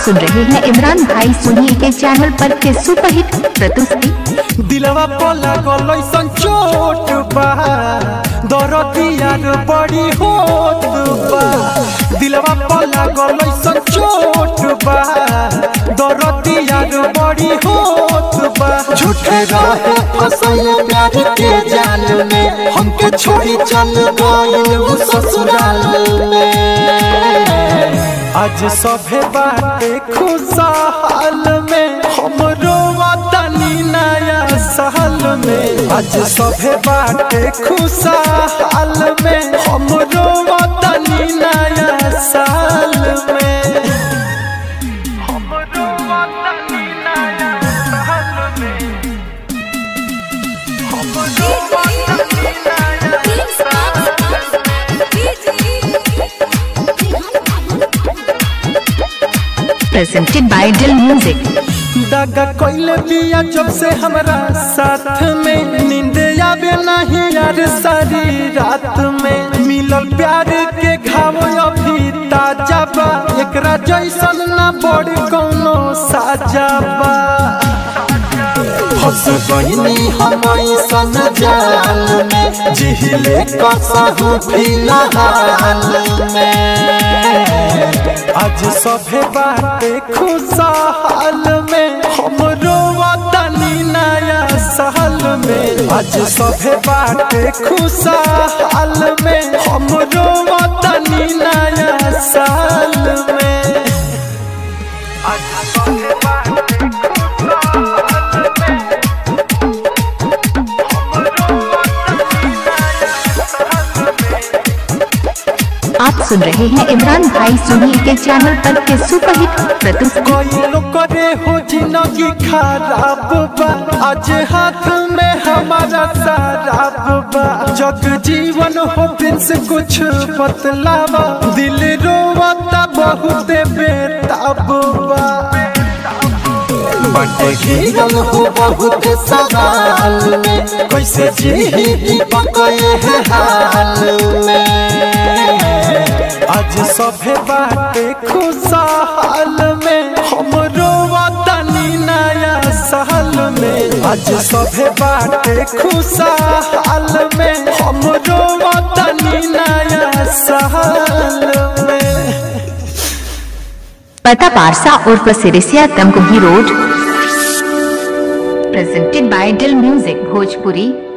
सुन रहे हैं इमरान भाई सोनी के चैनल पर के सुपरहिट प्रस्तुति दिलवा पोला गलैसन चोट बा दरदियार बड़ी होत बा दिलवा पोला गलैसन चोट बा दरदियार बड़ी होत बा झूठे रहे फसैल प्यार के जाल में हमके छोड़ी चल गइल उ ससुराल में आज सभे बाटे खुशहाल में हमरो वतनी नया साल में आज सभे बाटे खुशहाल में हमरो वतनी नया साल में हमरो वतनी नया साल में हमरो वतनी नया साल प्रेजेंटेड बाय दिल म्यूजिक दागा कोइले बिया जब से हमरा साथ में नींद आवे नहीं यार सारी रात में मिलल प्यार के घाव अभी ताजा बा एकरा जैसन ना बड़ी कोनो साजा बा फंस गईनी हम ऐसन जाल में जिहिले कसहु फिलहाल में आज सभे बाटे खुशहाल में हमरो वतनी नया साल में आज सभे बाटे खुशहाल में हमरो वतनी नया साल में आज सभे बाटे खुशहाल में आप सुन रहे हैं इमरान भाई सोनी के चैनल पर के सुपरहिट प्रस्तुति कोई लोग करे हो जिंदगी खराब बा आज हाथ में हमारा शराब बा जग जीवन हो प्रिंस कुछ बतलावा दिल रोवता बहुत बेताब बा बटे घिरल हो बहुत सवाल में कैसे जी दीपक है हाल में आज सभे बाटे खुशहाल में हमरो वतनी नया साल में आज सभे बाटे खुशहाल में हमरो वतनी नया साल में पता पारसा उर्फ Sirisiya Tamkuhi road presented by Dil music Bhojpuri